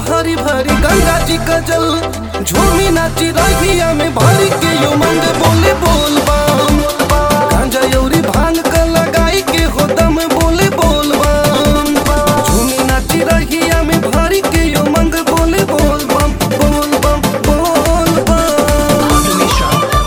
भरी भरी गंगा जी का जल झूमी नाची रहिया में भरी के यो मंग बोले बोल बम गांजा यौरी भांग का लगाई के हो दम बोले बोल बम झूमी नाची रहिया में भरी के यो मंग बोले बोल बम बोल बम बोल बम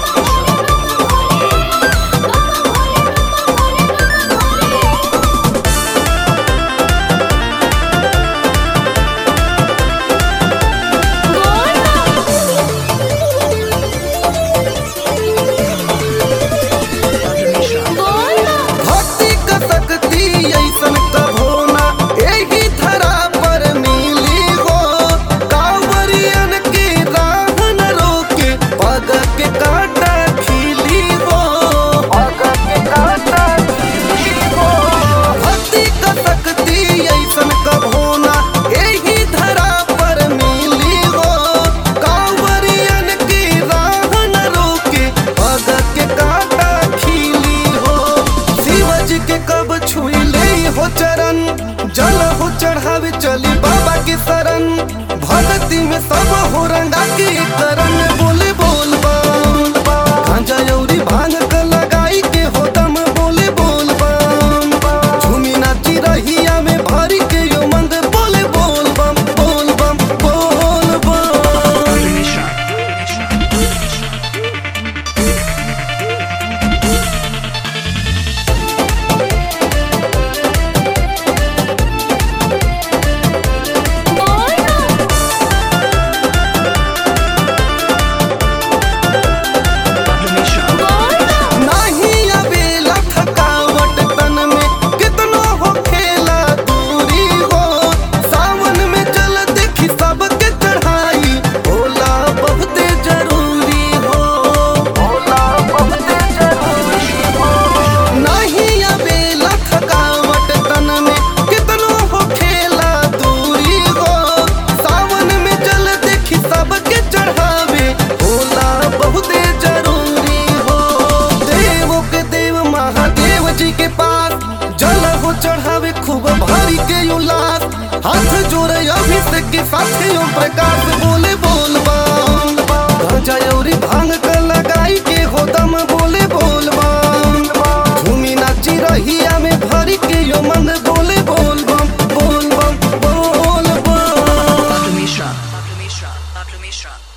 भक्ति का शक्ति ऐसन कभो ना एही धरा पर मिली हो कांवरियन के राह न रोके पग के कांटा खिली हो पग के कांटा खिली हो भक्ति का शक्ति ऐसन कभो ना एही धरा पर मिली हो कांवरियन के राह न रोके पग के कांटा खिली हो शिवज के कब छुई ले हो चरण जल हो चढ़ावे चली बाबा के शरण भक्ति में सब हो रंगा के करण बोले बोल बम गांजा यौरी भांग क लगाई के हो दम बोले बोल बम झूमी नाची रहिया में भरी के यो मंद बोले बोल बम बोल बम बोल बम नहीं अबेला थकावट तन में कितनो हो खेला दूरी हो सावन में जल देखी सबके चढ़ाई भोला बहुते जरूरी हो भोला बहुते जरूरी हो नहीं अबेला थकावट तन में कितनो हो खेला दूरी हो सावन में जल देखी सबके चढ़ावे भोला बहुते जरूरी हो देवों के देव महादेव जी के पास जल हो चढ़ावे खूब भारी के उल्लास हाथ जोड़े अभिषेक के साथ ओम प्रकाश बोले बोल बम गांजा यौरी भांग कर लगाई के हो दम बोले बोल बम झूमी नाची रहिया में भरी के यो मन बोले बोल बम बोल बम बोल बम Pablo Mishra. Pablo Mishra. Pablo Mishra.